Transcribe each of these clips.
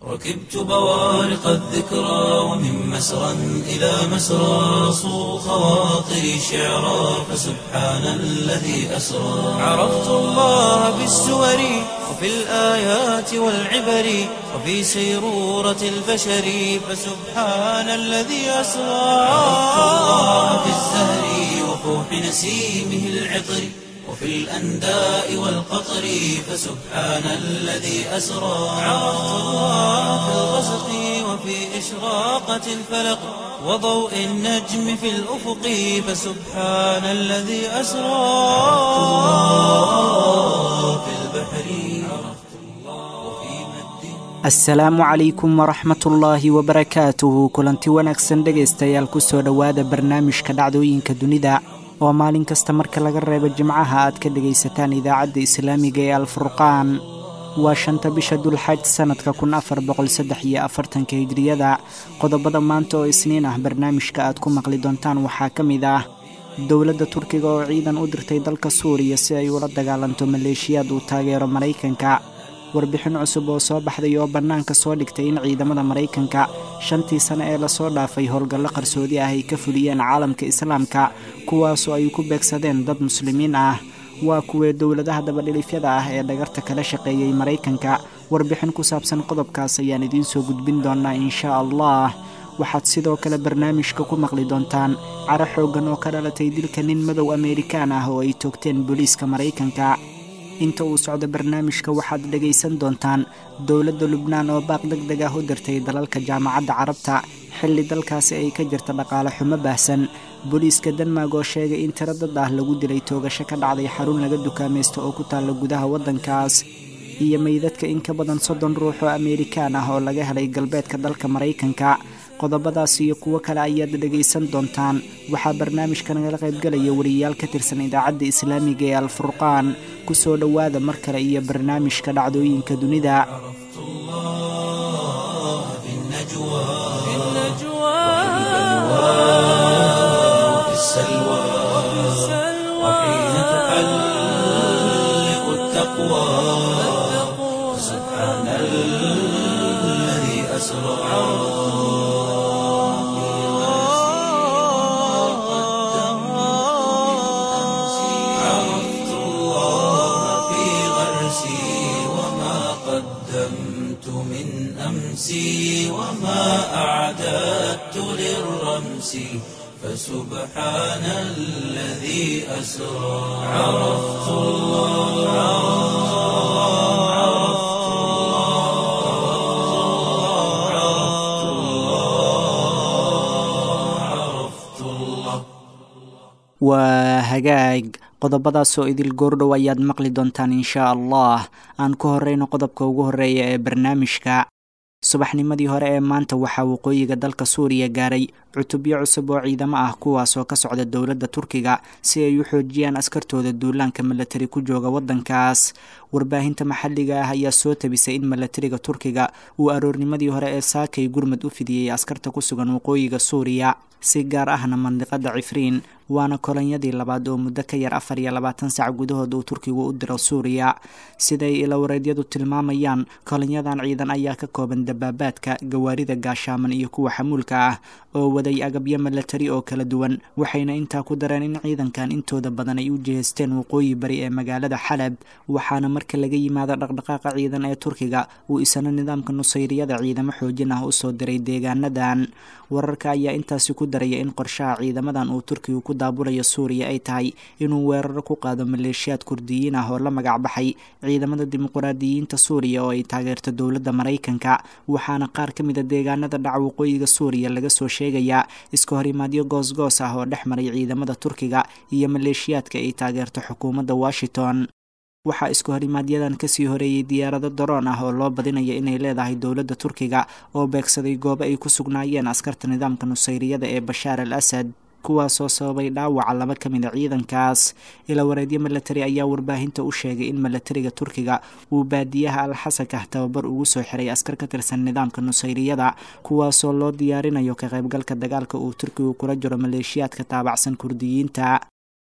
ركبت بوارق الذكرى ومن مسرى إلى مسرى صو خواطري شعرا فسبحان الذي أسرى عرفت الله بالسور وفي الآيات والعبر وفي سيرورة البشر فسبحان الذي أسرى عرفت الله بالزهر وفوح نسيمه العطر وفي الأنداء والقطر فسبحان الذي أسرى عرفت الله في الغسق وفي إشراقة الفلق وضوء النجم في الأفق فسبحان الذي أسرى في البحر وفي مد asalaamu calaykum waraxmatullaahi wabarakaatuhu kulanti wanaagsan dhegaystayaal kusoo dhowaada barnaamijka dhacdooyinka dunida oo maalin kasta marka laga reebo jimcaha aad ka dhegaysataan idaacadda islaamiga ee alfurqaan waa shanta bisha dulxaj sannadka kun afar boqol saddex iyo afartanka hijriyada qodobada maanta oo isniin ah barnaamijka aad ku maqli doontaan waxaa ka mid ah dowladda turkiga oo ciidan u dirtay dalka suuriya si ay ula dagaalanto maleeshiyaad uu taageero maraykanka warbixin cusub oo soo baxday oo bannaanka soo dhigtay in ciidamada maraykanka shantii sane ee lasoo dhaafay howlgallo qarsoodi ah ay ka fuliyeen caalamka islaamka kuwaasoo ay ku beegsadeen dad muslimiin ah waa kuwee dowladaha dabadhilifyada ah ee dhagarta kala shaqeeyey maraykanka warbixin ku saabsan qodobkaas ayaan idiin soo gudbin doonaa inshaa allah waxaad sidoo kale barnaamijka ku maqli doontaan caro xooggan oo ka dhalatay dilka nin madow ameerikaan ah oo ay toogteen booliiska maraykanka inta uu socdo barnaamijka waxaad dhegaysan doontaan dowladda lubnaan oo baaq deg deg ah u dirtay dalalka jaamacadda carabta xilli dalkaasi ay ka jirta dhaqaale xumo baahsan booliiska denmark oo sheegay in tiro dad ah lagu dilay toogasho ka dhacday xarun laga dukaamaysto oo ku taalla gudaha waddankaas iyo meydadka in ka badan soddon ruux oo ameerikaan ah oo laga helay galbeedka dalka maraykanka qodobadaas iyo kuwo kale ayaad dhegaysan doontaan waxaa barnaamijka nagala qaybgalaya wariyaal ka tirsan idaacadda islaamiga ee alfurqaan ku soo dhowaada mar kale iyo barnaamijka dhacdooyinka dunida عرفت الله في النجوى وفي السلوى وحين تحلق التقوى سبحان الذي أسرى عرفت الله في غرسي وما قدمت من أمسي وما أعددت للرمس فسبحان الذي أسرى عرفت الله عرفت الله عرفت الله عرفت الله waa hagaag qodobadaasoo idil goordhow ayaad maqli doontaan inshaa allah aan ku horreyno qodobka ugu horreeya ee barnaamijka subaxnimadii hore ee maanta waxaa waqooyiga dalka suuriya gaaray cutubyo cusub oo ciidamo ah kuwaasoo ka socda dowladda turkiga si ay u xoojiyaan askartooda duulaanka milatari ku jooga waddankaas warbaahinta maxalliga ah ayaa soo tabisay in milatariga turkiga uu aroornimadii hore ee saakay gurmad u fidiyey askarta ku sugan waqooyiga suuriya si gaar ahna mandiqada cifriin waana kolonyadii labaad oo muddo ka yar afar iyo labaatan sac gudahood uu turkigu u diro suuriya siday ilawareedyadu tilmaamayaan kolonyadan ciidan ayaa ka kooban dabaabaadka gawaarida gaashaaman iyo kuwa xamuulka ah oo waday agabyo milatari oo kala duwan waxayna intaa ku dareen in ciidankan intooda badan ay u jihaysteen waqooyi bari ee magaalada xalab waxaana marka laga yimaado dhaqdhaqaaqa ciidan ee turkiga uu isana nidaamka nusayriyada ciidamo xoojin ah usoo diray deegaanadan wararka ayaa intaasi ku daraya in qorshaha ciidamadan uu turkigu ku daabulayo suuriya ay tahay inuu weeraro ku qaado maleeshiyaad kurdiyiin ah oo la magac baxay ciidamada dimuqraadiyiinta suuriya oo ay taageerto dowladda maraykanka waxaana qaar ka mid a deegaanada dhaca waqooyiga suuriya laga soo sheegayaa iska horimaadyo goosgoos ah oo dhex maray ciidamada turkiga iyo maleeshiyaadka ay taageerto xukuumadda washington waxaa isku horimaaadyadan kasii horeeyey diyaarado daroon ah oo loo badinaya inay leedahay dowladda turkiga oo beegsaday goobo ay ku sugnaayeen askarta nidaamka nusayriyada ee bashaar al asad kuwaasoo sababay dhaawaca laba ka mid a ciidankaas ilawareedyo milatari ayaa warbaahinta u sheegay in milatariga turkiga uu baadiyaha alxasakah tababar ugu soo xiray askar ka tirsan nidaamka nusayriyada kuwaasoo loo diyaarinayo ka qaybgalka dagaalka uu turkigu kula jiro maleeshiyaadka taabacsan kurdiyiinta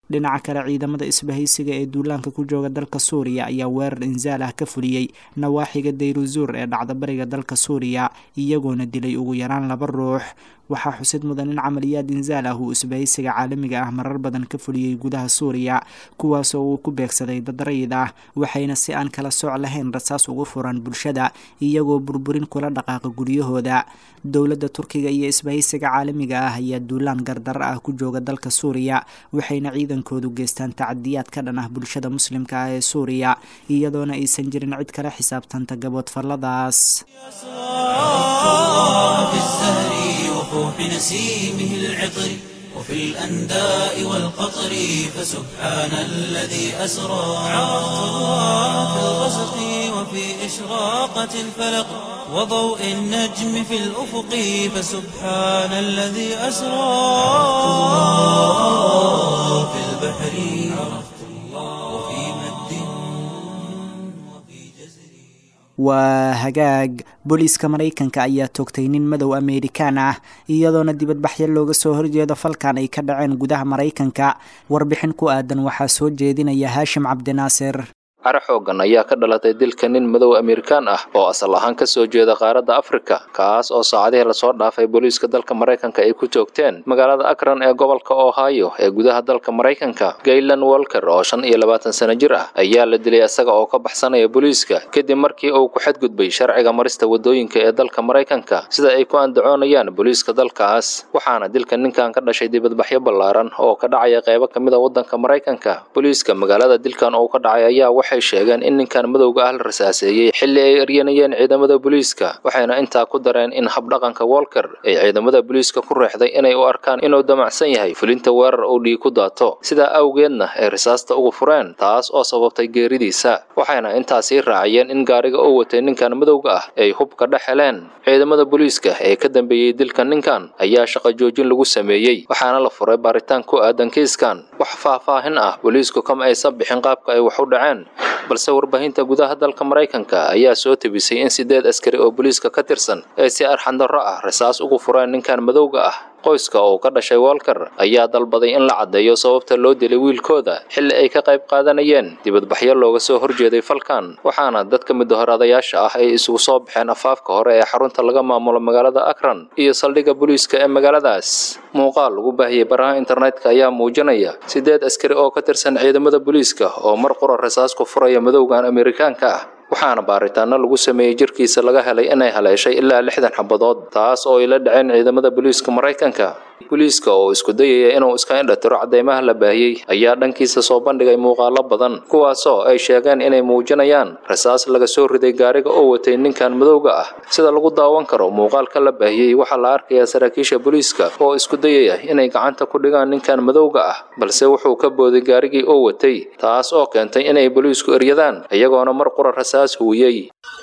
dhinaca kale ciidamada isbahaysiga ee duulaanka ku jooga dalka suuriya ayaa weerar insaal ah ka fuliyey nawaaxiga dayruzuur ee dhacda bariga dalka suuriya iyagoona dilay ugu yaraan laba ruux waxaa xusid mudan in camaliyaad insaal ah uu isbahaysiga caalamiga ah marar badan ka fuliyey gudaha suuriya kuwaasoo uu ku beegsaday dad rayid ah waxayna si aan kala sooc lahayn rasaas ugu furan bulshada iyagoo burburin kula dhaqaaqa guryahooda dowladda turkiga iyo isbahaysiga caalamiga ah ayaa duulaan gardaro ah ku jooga dalka suuriya waxayna ciidankoodu geystaan tacadiyaad ka dhan ah bulshada muslimka ah ee suuriya iyadoona aysan jirin cid kala xisaabtanta gaboodfalladaas وفوح نسيمه العطر وفي الأنداء والقطر فسبحان الذي أسرى عرفت الله في الغسق وفي إشراقة الفلق وضوء النجم في الأفق فسبحان الذي أسرى في البحر عرفت الله وفي مد وفي جزر waa hagaag booliiska maraykanka ayaa toogtay nin madow ameerikaan ah iyadoona dibadbaxyo looga soo horjeedo falkan ay ka dhaceen gudaha maraykanka warbixin ku aadan waxaa soo jeedinaya haashim cabdinaasir cara xoogan ayaa ka dhalatay dilka nin madow amerikaan ah oo asal ahaan ka soo jeeda qaaradda afrika kaas oo saacadihii lasoo dhaafay booliiska dalka maraykanka ay ku toogteen magaalada akron ee gobolka ohio ee gudaha dalka maraykanka gaylan walker oo shan iyo labaatan sano jir ah ayaa la dilay isaga oo ka baxsanaya booliiska kadib markii uu ku xadgudbay sharciga marista wadooyinka ee dalka maraykanka sida ay ku andacoonayaan booliiska dalkaas waxaana dilka ninkan ka dhashay dibadbaxyo ballaaran oo ka dhacaya qeybo ka mid a waddanka maraykanka booliiska magaalada dilkan uu ka dhacay ayaa waxay sheegeen in ninkan madowga ah la rasaaseeyey xilli ay eryanayeen ciidamada booliiska waxayna intaa ku dareen in habdhaqanka walker ay ciidamada booliiska ku reexday inay u arkaan inuu damacsan yahay fulinta weerar uu dhiig ku daato sidaa awgeedna ay risaasta ugu fureen taas oo sababtay geeridiisa waxayna intaasii raaciyeen in gaariga uu watay ninkan madowga ah ay hubka dhex heleen ciidamada booliiska ee ka dambeeyey dilka ninkan ayaa shaqo joojin lagu sameeyey waxaana la furay baaritaan ku aadan kiiskan wax faahfaahin ah booliisku kama aysan bixin qaabka ay wax u dhaceen balse warbaahinta gudaha dalka maraykanka ayaa soo tebisay in sideed askari oo booliiska ka tirsan ay si arxandarro ah rasaas ugu fureen ninkan madowga ah qoyska oo ka dhashay walker ayaa dalbaday in la caddeeyo sababta loo dilay wiilkooda xilli ay ka qayb qaadanayeen dibadbaxyo looga soo horjeeday falkan waxaana dadka midahoradayaasha ah ay isugu soo baxeen afaafka hore ee xarunta laga maamulo magaalada akron iyo saldhigga booliiska ee magaaladaas muuqaal lagu baahiyey baraha internetka ayaa muujinaya sideed askari oo ka tirsan ciidamada booliiska oo mar qura rasaas ku furaya madowgan amerikaanka ah waxaana baaritaano lagu sameeyey jirkiisa laga helay inay haleeshay ilaa lixdan xabadood taas oo ay la dhaceen ciidamada booliiska maraykanka booliiska oo isku dayaya inuu iska indhatiro cadeymaha la baahiyey ayaa dhankiisa soo bandhigay muuqaalo badan kuwaasoo ay sheegeen inay muujinayaan rasaas laga soo riday gaariga oo watay ninkan madowga ah sida lagu daawan karo muuqaalka la baahiyey waxaa la arkayaa saraakiisha booliiska oo isku dayaya inay gacanta ku dhigaan ninkan madowga ah balse wuxuu ka booday gaarigii oo watay taas oo keentay inay booliisku eryadaan iyagoona mar qura rasaas huwiyey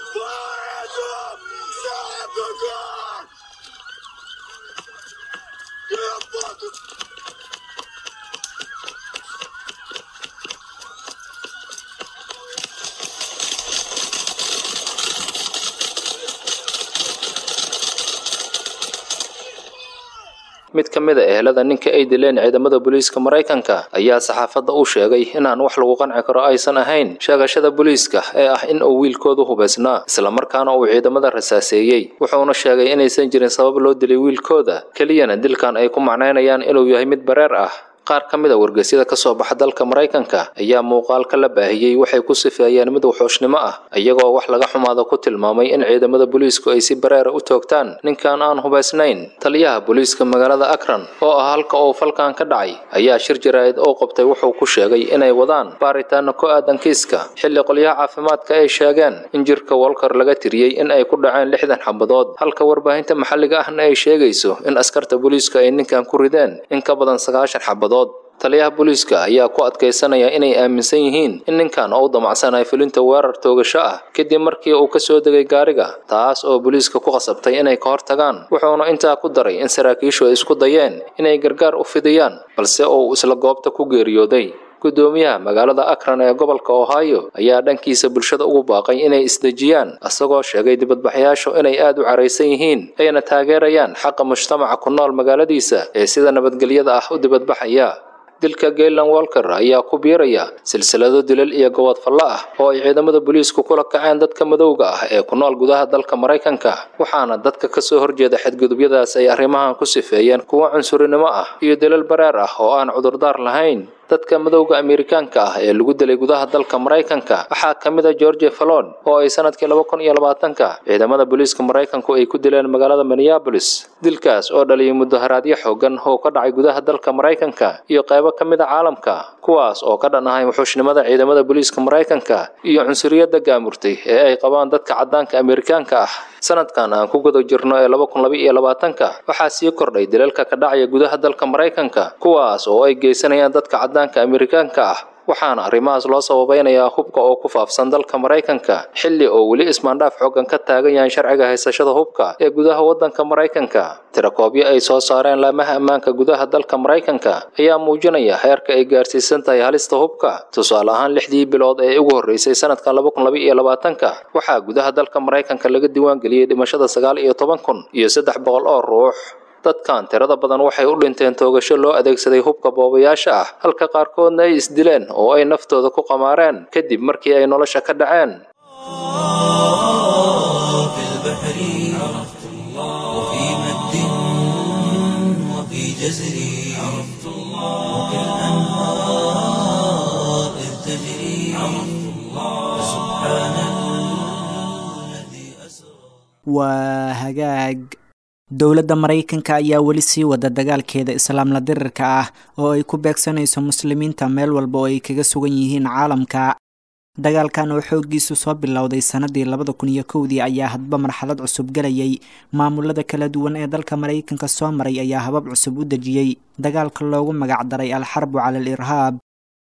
mid ka mid a ehelada ninka ay dileen ciidamada booliiska maraykanka ayaa saxaafadda u sheegay inaan wax lagu qanci karo aysan ahayn sheegashada booliiska ee ah in uu wiilkoodu hubaysnaa islamarkaana uu ciidamada rasaaseeyey wuxuuna sheegay inaysan jirin sabab loo dilay wiilkooda keliyana dilkan ay ku macnaynayaan inuu yahay mid bareer ah qaar ka mid a wargeysyada ka soo baxa dalka maraykanka ayaa muuqaalka la baahiyey waxay ku sifeeyeen mid waxooshnimo ah iyagoo wax laga xumaado ku tilmaamay in ciidamada booliisku ay si bareera u toogtaan ninkan aan hubaysnayn taliyaha booliiska magaalada akron oo ah halka uu falkan ka dhacay ayaa shir jaraa'id oo qabtay wuxuu ku sheegay inay wadaan baaritaano ku aadan kiiska xilli qolyaha caafimaadka ay sheegeen in jirka walker laga tiriyey in ay ku dhaceen lixdan xabadood halka warbaahinta maxalliga ahna ay sheegayso in askarta booliiska ay ninkan ku rideen in ka badan sagaashan xabadood taliyaha booliiska ayaa ku adkaysanaya inay aaminsan yihiin in ninkan uu damacsanay fulinta weerar toogasho ah kadib markii uu ka soo degay gaariga taas oo booliiska ku qasabtay inay ka hortagaan wuxuuna intaa ku daray in saraakiishu ay isku dayeen inay gargaar u fidiyaan balse uu isla goobta ku geeriyooday gudoomiyaha magaalada akron ee gobolka ohio ayaa dhankiisa bulshada ugu baaqay inay isdejiyaan isagoo sheegay dibadbaxyaashu inay aad u caraysan yihiin ayna taageerayaan xaqa mujtamaca ku nool magaaladiisa ee sida nabadgelyada ah u dibadbaxaya dilka gaylan walker ayaa ku biiraya silsilado dilal iyo gobod fallo ah oo ay ciidamada booliisku kula kaceen dadka madowga ah ee ku nool gudaha dalka maraykanka waxaana dadka kasoo horjeeda xadgudubyadaas ay arrimahan ku sifeeyeen kuwo cunsurinimo ah iyo dilal bareer ah oo aan cudurdaar lahayn dadka madowga amerikaanka ah ee lagu dilay gudaha dalka maraykanka waxaa ka mid a george fallon oo ay sanadkii laba kun iyo labaatanka ciidamada booliiska maraykanku ay ku dileen magaalada minneabolis dilkaas oo dhaliyay mudaharaadyo xoogan oo ka dhacay gudaha dalka maraykanka iyo qaybo ka mid a caalamka kuwaas oo ka dhan ahay wuxuushnimada ciidamada booliiska maraykanka iyo cunsuriyadda gaamurtay ee ay qabaan dadka caddaanka amerikaanka ah sanadkan aan ku guda jirno ee laba kun laba iyo labaatanka waxaa sii kordhay dilalka ka dhacaya gudaha dalka maraykanka kuwaas oo ay geysanayaan dadka caddaanka amerikaanka ah waxaana arrimahaas loo sababeynayaa hubka oo ku faafsan dalka maraykanka xilli oo weli ismaandhaaf xoogan ka taagan yahay sharciga haysashada hubka ee gudaha waddanka maraykanka tirakoobyo ay soo saareen laamaha ammaanka gudaha dalka maraykanka ayaa muujinaya heerka ay gaarsiisan tahay halista hubka tusaale ahaan lixdii bilood ee ugu horreysay sanadkan laba kun laba iyo labaatanka waxaa gudaha dalka maraykanka laga diiwaangeliyey dhimashada sagaal iyo toban kun iyo saddex boqol oo ruux dadkan tirada badan waxay u dhinteen toogasho loo adeegsaday hubka boobayaasha ah halka qaarkoodna ay isdileen oo ay naftooda ku qamaareen kadib markii ay nolosha ka dhaceen في البحر عرفت الله وفي مد وفي جزر عرفت الله وفي الأنهار إذ تجري عرفت الله سبحان الذي أسرى waa hagaag dowladda maraykanka ayaa weli sii wada dagaalkeeda islaamla dirirka ah oo ay ku beegsanayso muslimiinta meel walba oo ay kaga sugan yihiin caalamka dagaalkan oo xooggiisu soo bilowday sannadii labada kun iyo kowdii ayaa hadba marxalad cusub galayay maamulada kala duwan ee dalka maraykanka soo maray ayaa habab cusub u dejiyey dagaalka loogu magacdaray alxarbu cala al irhaab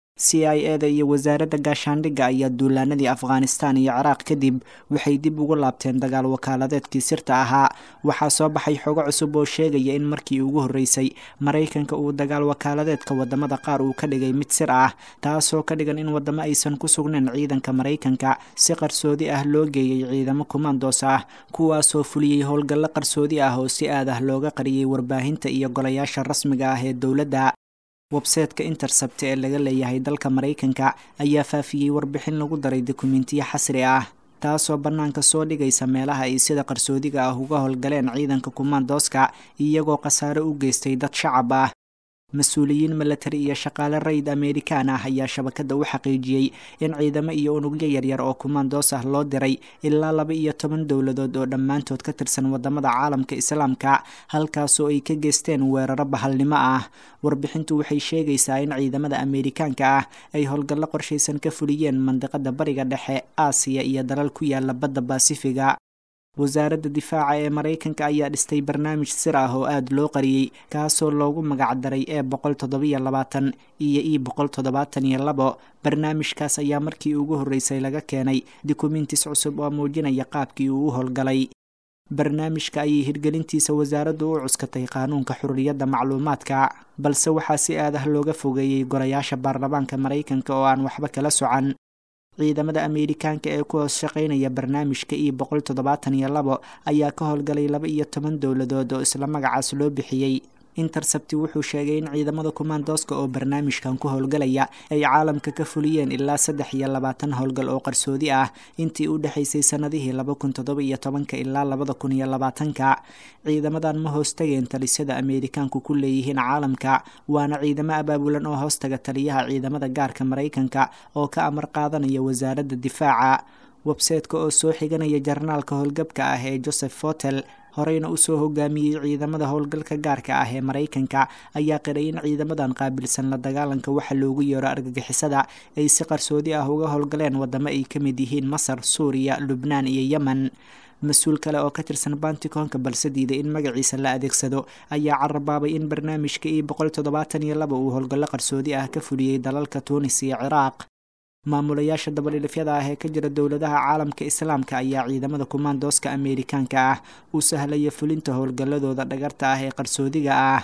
c i e da iyo wasaaradda gaashaandhigga ayaa duulaanadii afghanistan iyo ciraaq kadib waxay dib ugu laabteen dagaal wakaaladeedkii sirta ahaa waxaa soo baxay xogo cusub oo sheegaya in markii ugu horreysay maraykanka uu dagaal wakaaladeedka wadamada qaar uu ka dhigay mid sir ah taasoo ka dhigan in wadamo aysan ku sugnayn ciidanka maraykanka si qarsoodi ah loo geeyey ciidamo kumandos ah kuwaasoo fuliyey howlgallo qarsoodi ah oo si aad ah looga qariyey warbaahinta iyo golayaasha rasmiga ah ee dowladda websayteka intercept ee laga leeyahay dalka maraykanka ayaa faafiyey warbixin lagu daray dokumentiyo xasri ah taasoo bannaanka soo dhigaysa meelaha ay sida qarsoodiga ah uga howlgaleen ciidanka kumaandooska iyagoo khasaare u geystay dad shacab ah mas-uuliyiin milatari iyo shaqaale rayid amerikaan ah ayaa shabakadda u xaqiijiyey in ciidamo iyo unugyo yaryar oo kumaandoos ah loo diray ilaa laba iyo toban dowladood oo dhammaantood ka tirsan wadamada caalamka islaamka halkaasoo ay ka geysteen weeraro bahalnimo ah warbixintu waxay sheegaysaa in ciidamada amerikaanka ah ay howlgallo qorshaysan ka fuliyeen mandiqada bariga dhexe aasiya iyo dalal ku yaala badda baasifiga wasaaradda difaaca ee maraykanka ayaa dhistay barnaamij sir ah oo aada loo qariyey kaasoo loogu magacdaray e boqol toddobiyo labaatan iyo e boqol toddobaatan iyo labo barnaamijkaas ayaa markii ugu horreysay laga keenay dokumentis cusub oo muujinaya qaabkii uu u howlgalay barnaamijka ayay hirgelintiisa wasaaraddu u cuskatay qaanuunka xurriyadda macluumaadka balse waxaa si aad ah looga fogeeyey golayaasha baarlamaanka maraykanka oo aan waxba kala socan ciidamada amerikaanka ee ku hoos shaqaynaya barnaamijka e boqol toddobaatan iyo labo ayaa ka howlgalay laba iyo toban dowladood oo isla magacaas loo bixiyey intercepti wuxuu sheegay in ciidamada kumaandooska oo barnaamijkan ku howlgalaya ay caalamka ka fuliyeen ilaa saddex iyo labaatan howlgal oo qarsoodi ah intii u dhexaysay sanadihii laba kun toddoba iyo tobanka ilaa labada kun iyo labaatanka ciidamadan ma hoostageen talisyada ameerikaanku ku leeyihiin caalamka waana ciidamo abaabulan oo hoostaga taliyaha ciidamada gaarka maraykanka oo ka amar qaadanaya wasaaradda difaaca websayteka oo soo xiganaya jarnaalka howlgabka ah ee joseph fotel horeyna usoo hogaamiyey ciidamada howlgalka gaarka ah ee maraykanka ayaa qiray in ciidamadan qaabilsan la dagaalanka waxa loogu yeero argagixisada ay si qarsoodi ah uga howlgaleen wadamo ay ka mid yihiin masar suuriya lubnaan iyo yemen mas-uul kale oo ka tirsan banticoonka balse diiday in magaciisa la adeegsado ayaa carabaabay in barnaamijka e boqol toddobaatan iyo laba uu howlgallo qarsoodi ah ka fuliyey dalalka tuunis iyo ciraaq maamulayaasha dabadhilifyada ah ee ka jira dowladaha caalamka islaamka ayaa ciidamada kumaandooska ameerikaanka ah u sahlaya fulinta howlgalladooda dhagarta ah ee qarsoodiga ah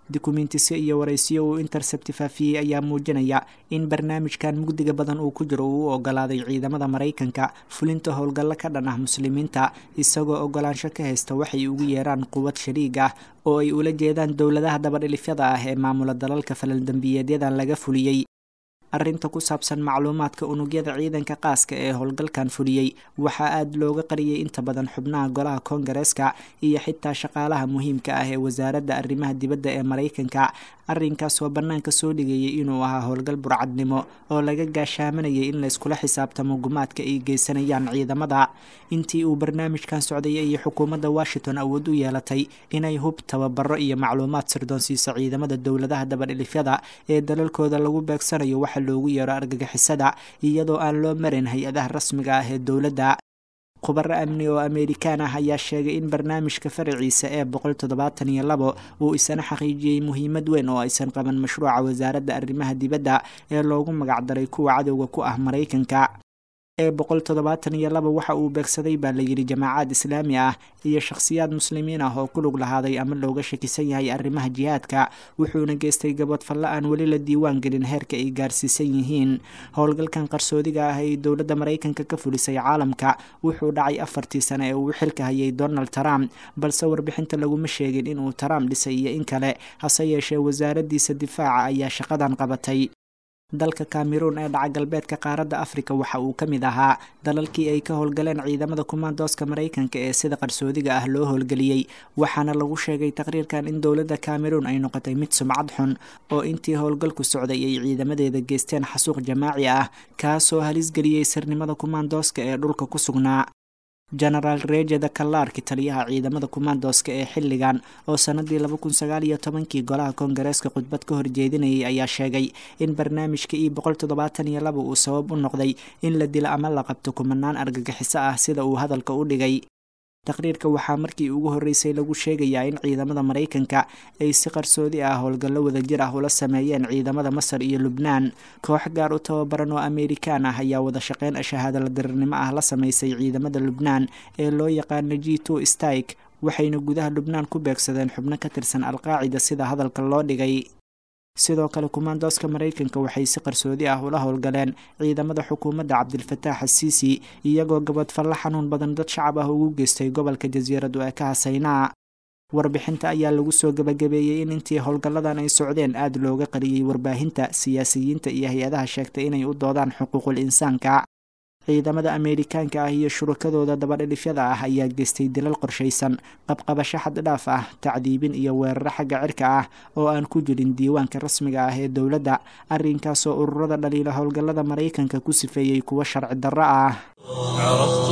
dukumiintisyo iyo waraysiyo uu intercept faafiyey ayaa muujinaya in barnaamijkan mugdiga badan uu ku jiro uu u ogolaaday ciidamada maraykanka fulinta howlgallo ka dhan ah muslimiinta isagoo ogolaansho ka haysta waxay ugu yeeraan quwad shariig ah oo ay ula jeedaan dowladaha dabadhilifyada ah ee maamula dalalka falaldembiyeedyadan laga fuliyey arrinta ku saabsan macluumaadka unugyada ciidanka qaaska ee howlgalkan fuliyey waxaa aada looga qariyey inta badan xubnaha golaha koongareeska iyo xitaa shaqaalaha muhiimka ah ee wasaaradda arrimaha dibadda ee maraykanka arrinkaas oo bannaanka soo dhigayay inuu ahaa howlgal burcadnimo oo laga gaashaamanayay in layskula xisaabtamo gumaadka ay geysanayaan ciidamada intii uu barnaamijkan socday ayay xukuumadda washington awood u yeelatay inay hub tababaro iyo macluumaad sirdoonsiiso ciidamada dowladaha dabadhilifyada ee dalalkooda lagu beegsanayo waxa loogu yeero argagixisada iyadoo aan loo marin hay-adaha rasmiga ah ee dowladda khubaro amni oo amerikaan ah ayaa sheegay in barnaamijka faraciisa ee boqol toddobaatan iyo labo uu isana xaqiijiyey muhiimad weyn oo aysan qaban mashruuca wasaaradda arrimaha dibadda ee loogu magacdaray kuwa cadowga ku ah maraykanka ee boqol toddobaatan iyo laba waxa uu beegsaday baa layidhi jamaacaad islaami ah iyo shakhsiyaad muslimiin ah oo ku lug lahaaday ama looga shakisan yahay arrimaha jihaadka wuxuuna geystay gabadfalle aan weli la diiwaan gelin heerka ay gaarsiisan yihiin howlgalkan qarsoodiga ah ee dowladda maraykanka ka fulisay caalamka wuxuu dhacay afartii sane ee uu xilka hayay donald trump balse warbixinta laguma sheegin inuu trump dhisay iyo in kale hase yeeshee wasaaraddiisa difaaca ayaa shaqadan qabatay dalka cameroon ee dhaca galbeedka qaaradda afrika waxa uu ka mid ahaa dalalkii ay ka howlgaleen ciidamada kumaandooska maraykanka ee sida qarsoodiga ah loo howlgeliyey waxaana lagu sheegay taqriirkan in dowladda cameroon ay noqotay mid sumcad xun oo intii howlgalku socday ay ciidamadeeda geysteen xasuuq jamaaci ah kaasoo halis geliyey sirnimada kumaandooska ee dhulka ku sugnaa genaraal rejeda kallaarki taliyaha ciidamada kumaandooska ee xilligan oo sanadii laba kun sagaal iyo tobankii golaha koongareeska khudbad ka horjeedinayay ayaa sheegay in barnaamijka i boqol toddobaatan iyo laba uu sabab u noqday in la dilo ama la qabto kumanaan argagixiso ah sida uu hadalka u dhigay taqriirka waxaa markii ugu horreysay lagu sheegayaa in ciidamada maraykanka ay si qarsoodi ah howlgallo wadajir ah ula sameeyeen ciidamada masar iyo lubnaan koox gaar u tababaran oo amerikaan ah ayaa wada shaqeyn ashahaadala dirirnimo ah la sameysay ciidamada lubnaan ee loo yaqaano g two stike waxayna gudaha lubnaan ku beegsadeen xubno ka tirsan alqaacida sida hadalka loo dhigay sidoo kale kumaandooska maraykanka waxay si qarsoodi ah ula howlgaleen ciidamada xukuumadda cabdilfataax asiisi iyagoo gabadfalle xanuun badan dad shacab ah ugu geystay gobolka jasiiradu ee ka hasaynaa warbixinta ayaa lagu soo gabagabeeyey in intii howlgalladan ay socdeen aada looga qariyey warbaahinta siyaasiyiinta iyo hay-adaha sheegtay inay u doodaan xuquuqul insaanka ciidamada ameerikaanka ah iyo shurakadooda dabadhilifyada ah ayaa geystay dilal qorshaysan qabqabasho xad dhaaf ah tacdiibin iyo weeraro xagga cirka ah oo aan ku jirin diiwaanka rasmiga ah ee dowladda arrinkaasoo ururada dhaliila howlgallada maraykanka ku sifeeyey kuwo sharci darro ah عرفت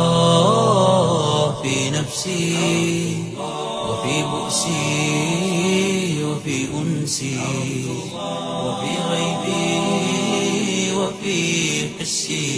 الله في نفسي وفي بؤسي وفي أنسي وفي غيبي وفي حسي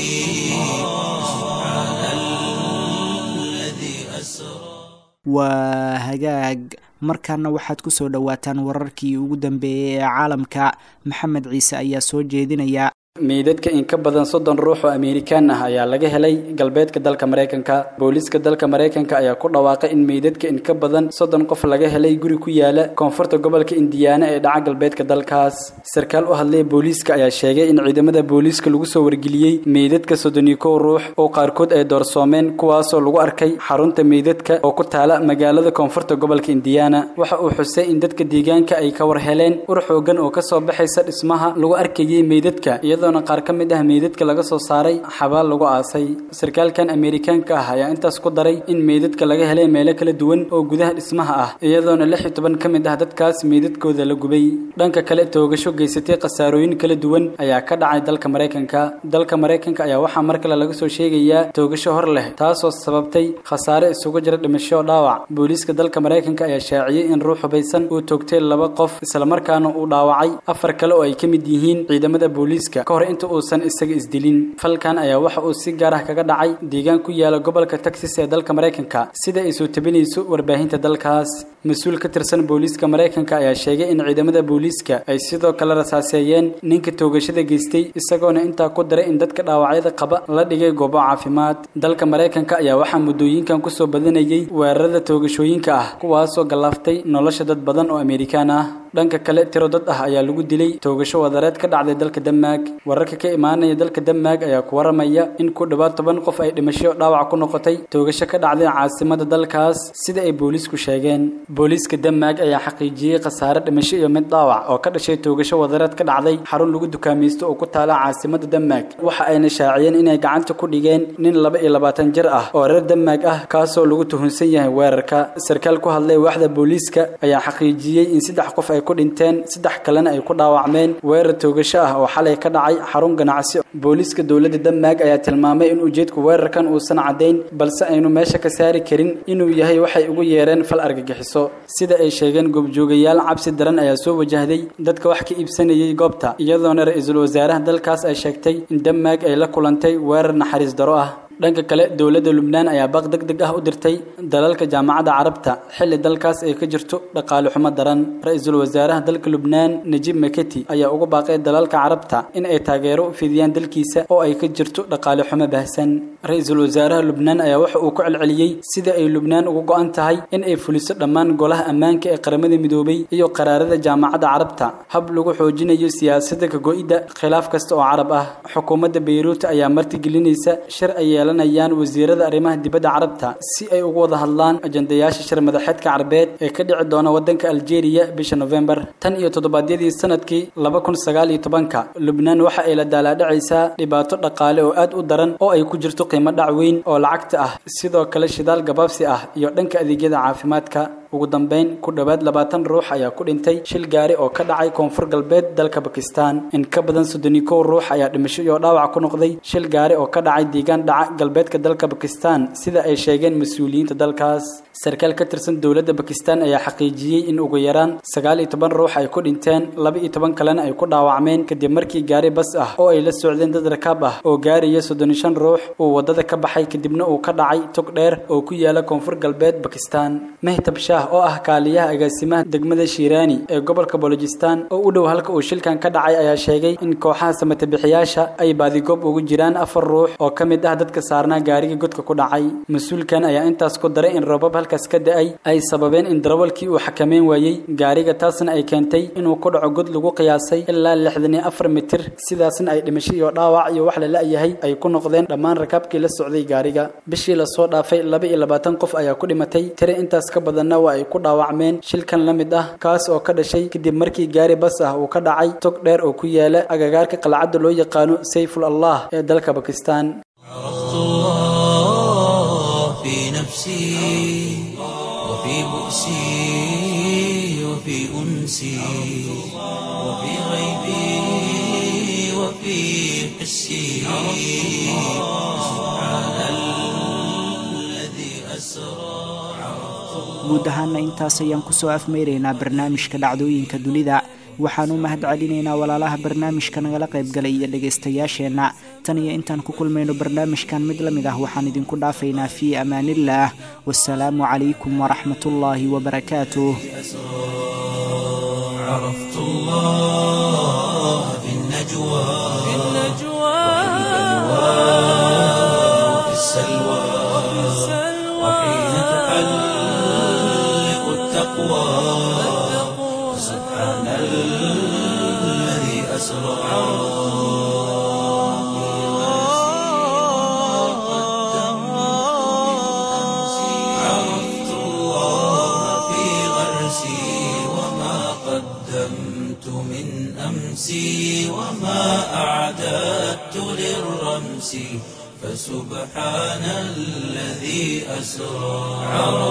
سبحان الذي أسرى waa hagaag markaana waxaad ku soo dhowaataan wararkii ugu dambeeyey ee caalamka maxamed ciise ayaa soo jeedinaya meydadka in ka badan soddon ruux oo amerikaan ah ayaa laga helay galbeedka dalka maraykanka booliiska dalka maraykanka ayaa ku dhawaaqay in meydadka in ka badan soddon qof laga helay guri ku yaala koonfurta gobolka indiyaana ee dhaca galbeedka dalkaas sarkaal u hadlaya booliiska ayaa sheegay in ciidamada booliiska lagu soo wargeliyey meydadka soddon iyo kow ruux oo qaarkood ay doorsoomeen kuwaasoo lagu arkay xarunta meydadka oo ku taala magaalada koonfurta gobolka indiyaana waxa uu xusay in dadka deegaanka ay ka war heleen ur xoogan oo kasoo baxaysa dhismaha lagu arkayay meydadka iyadoona qaar ka mid ah meydadka laga soo saaray xabaal lagu aasay sarkaalkan ameerikaanka ah ayaa intaas ku daray in meydadka laga helay meelo kala duwan oo gudaha dhismaha ah iyadoona lix iyo toban ka mid ah dadkaas meydadkooda la gubay dhanka kale toogasho geysatay khasaarooyin kala duwan ayaa ka dhacay dalka maraykanka dalka maraykanka ayaa waxaa mar kale laga soo sheegayaa toogasho hor leh taasoo sababtay khasaare isugu jira dhimasho dhaawac booliiska dalka maraykanka ayaa shaaciyey in ruux hubaysan uu toogtay laba qof islamarkaana uu dhaawacay afar kale oo ay ka mid yihiin ciidamada booliiska ka hor inta uusan isaga isdilin falkan ayaa waxa uu si gaar ah kaga dhacay deegaan ku yaala gobolka texas ee dalka maraykanka sida ay soo tabinayso warbaahinta dalkaas mas-uul ka tirsan booliiska maraykanka ayaa sheegay in ciidamada booliiska ay sidoo kale rasaaseeyeen ninka toogashada geystay isagoona intaa ku daray in dadka dhaawacyada qaba la dhigay goobo caafimaad dalka maraykanka ayaa waxaa muddooyinkan kusoo badanayay weerarada toogashooyinka ah kuwaasoo gallaaftay nolosha dad badan oo amerikaan ah dhanka kale tiro dad ah ayaa lagu dilay toogasho wadareed ka dhacday dalka denmark wararka ka imaanaya dalka denmark ayaa ku waramaya in ku dhowaad toban qof ay dhimasho dhaawac ku noqotay toogasho ka dhacday caasimada dalkaas sida ay booliisku sheegeen booliiska denmark ayaa xaqiijiyey khasaare dhimasho iyo mid dhaawac oo ka dhashay toogasho wadareed ka dhacday xarun lagu dukaamaysto oo ku taala caasimada denmark waxa ayna shaaciyeen inay gacanta ku dhigeen nin laba iyo labaatan jir ah oo reer denmark ah kaasoo lagu tuhunsan yahay weerarka sarkaal ku hadlay waaxda booliiska ayaa xaqiijiyey in saddex qof ay ku dhinteen saddex kalena ay ku dhaawacmeen weerar toogasho ah oo xalay ka dhacay xarun ganacsi booliiska dowladda denmark ayaa tilmaamay in ujeedku weerarkan uusan caddayn balse aynu meesha ka saari karin inuu yahay waxay ugu yeereen fal argagixiso sida ay sheegeen goobjoogayaal cabsi daran ayaa soo wajahday dadka wax ka iibsanayay goobta iyadoona ra-iisul wasaaraha dalkaas ay sheegtay in denmark ay la kulantay weerar naxariis daro ah dhanka kale dowladda lubnaan ayaa baaq deg deg ah u dirtay dalalka jaamacadda carabta xilli dalkaas ay ka jirto dhaqaale xumo daran ra-iisul wasaaraha dalka lubnaan najib maketi ayaa ugu baaqay dalalka carabta in ay taageero u fidiyaan dalkiisa oo ay ka jirto dhaqaale xumo baahsan ra-iisul wasaaraha lubnaan ayaa waxa uu ku celceliyey sida ay lubnaan uga go-an tahay in ay fuliso dhammaan golaha ammaanka ee qaramada midoobay iyo qaraarada jaamacadda carabta hab lagu xoojinayo siyaasadda kago-idda khilaaf kasta oo carab ah xukuumadda beyruut ayaa martigelinaysa shir ay yeelanayaan wasiirada arrimaha dibadda carabta si ay uga wada hadlaan ajandayaasha shir madaxeedka carabeed ee ka dhici doona waddanka aljeeriya bisha nofembar tan iyo toddobaadyadii sanadkii laba kun sagaal iyo tobanka lubnaan waxa ay la daalaadhacaysaa dhibaato dhaqaale oo aad u daran oo ay ku jirto qiimo dhac weyn oo lacagta ah sidoo kale shidaal gabaabsi ah iyo dhanka adeegyada caafimaadka ugu dambeyn ku dhowaad labaatan ruux ayaa ku dhintay shil gaari oo ka dhacay koonfur galbeed dalka bakistan in ka badan soddon iyo kow ruux ayaa dhimasho iyo dhaawac ku noqday shil gaari oo ka dhacay deegaan dhaca galbeedka dalka bakistan sida ay sheegeen mas-uuliyiinta dalkaas sarkaal ka tirsan dowladda bakistan ayaa xaqiijiyey in ugu yaraan sagaal iyo toban ruux ay ku dhinteen laba iyo toban kalena ay ku dhaawacmeen kadib markii gaari bas ah oo ay la socdeen dad rakaab ah oo gaaraya soddon iyo shan ruux uu waddada ka baxay kadibna uu ka dhacay tog dheer oo ku yaala koonfur galbeed bakistan mehtab shah oo ah kaaliyaha agaasimaha degmada shiiraani ee gobolka bolojistan oo u dhow halka uu shilkan ka dhacay ayaa sheegay in kooxaha samatabixiyaasha ay baadigoob ugu jiraan afar ruux oo ka mid ah dadka saarnaa gaariga godka ku dhacay mas-uulkan ayaa intaas ku daray in roobab halkaas ka da-ay ay sababeen in darawalkii uu xakameyn waayey gaariga taasna ay keentay inuu ku dhaco god lagu qiyaasay ilaa lixdan iyo afar mitir sidaasna ay dhimasho iyo dhaawac iyo wax la la-yahay ay ku noqdeen dhammaan rakaabkii la socday gaariga bishii lasoo dhaafay laba iyo labaatan qof ayaa ku dhimatay tiri intaas ka badanna waa ay ku dhaawacmeen shilkan la mid ah kaas oo ka dhashay kadib markii gaari bas ah uu ka dhacay tog dheer oo ku yaala agagaarka qalcadda loo yaqaano sayful allah ee dalka bakistan عرفت الله في نفسي وفي بؤسي وفي أنسي وفي غيبي وفي حسي سبحان الذي أسرى guud ahaana intaas ayaan kusoo afmeyraynaa barnaamijka dhacdooyinka dunida waxaan u mahad celinaynaa walaalaha barnaamijka nagala qaybgalay iyo dhegaystayaasheenna tan iyo intaan ku kulmayno barnaamijkan mid la mid ah waxaan idinku dhaafaynaa fii amaaniillaah wasalaamu calaykum waraxmatullaahi wabarakaatuh عرفت الله في النجوى في النجوى وفي السلوى وحين تحلق التقوى سبحان الذي أسرى عرفت الله في غرسي وما قدمت من أمسي وما أعددت للرمس فسبحان الذي أسرى عرفت